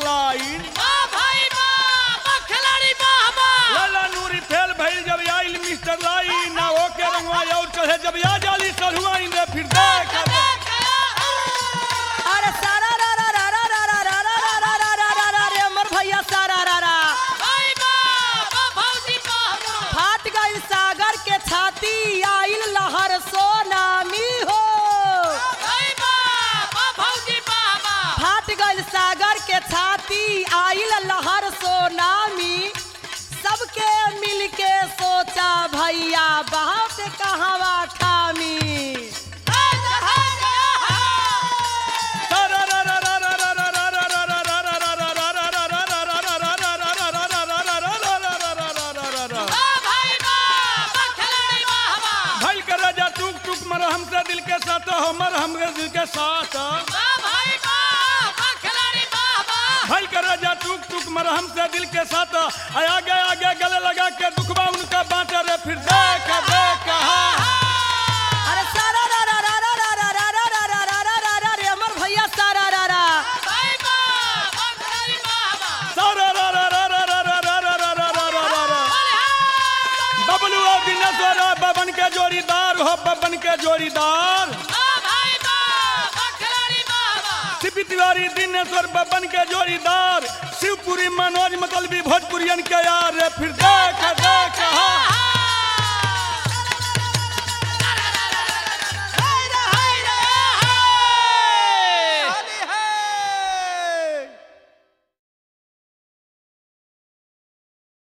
line वाह भाई वाह वाह खिलाड़ी वाह वाह लाला नूरी फेल भइल जब आइल मिस्टर लाइन ना ओके रंगवा और चढ़े जब आ जाली सरुआ रे फिर देख अरे सारा रा रा रा रा रा रा रा रा रा रा रा रा रा रे अमर भैया सारा रा रा भाई वाह वाह भौजी वाह वाह फाट गई सागर के छाती आइल लहर सोनामी हो भाई वाह वाह भौजी वाह वाह फाट गई सागर के छाती आइल लहर सोनामी सबके मिल के सोचा भैया बाप कहवा ठामी वाह भाई वाह वाह खिलाड़ी वाह वाह भइल कर राजा टूक टूक मर हमसे दिल के साथ हमर हमरे दिल के साथ वाह भाई वाह वाह खिलाड़ी वाह वाह भइल कर राजा टूक टूक मर हमसे दिल के साथ आय आगे आगे गले लगा के दुखबा उनका बांटे रे फिर देख देख हाँ अरे सारा रा रा रा रा रा रा रा रा रा रा रा रा रा रे अमर भैया सारा रा रा भाई वाह वाह खिलाड़ी वाह वाह सारा रा रा रा रा रा रा रा रा रा रा रा रा रा रा बोले हाँ बबलू और दिनेश्वर बबन के जोड़ीदार हो बबन के जोड़ीदार वाह भाई वाह वाह खिलाड़ी वाह वाह सीपी तिवारी दिनेश्वर बबन के जोड़ीदार शिवपुरी मनोज मतलबी भोजपुरियन के यार रे फिर देख देख हाँ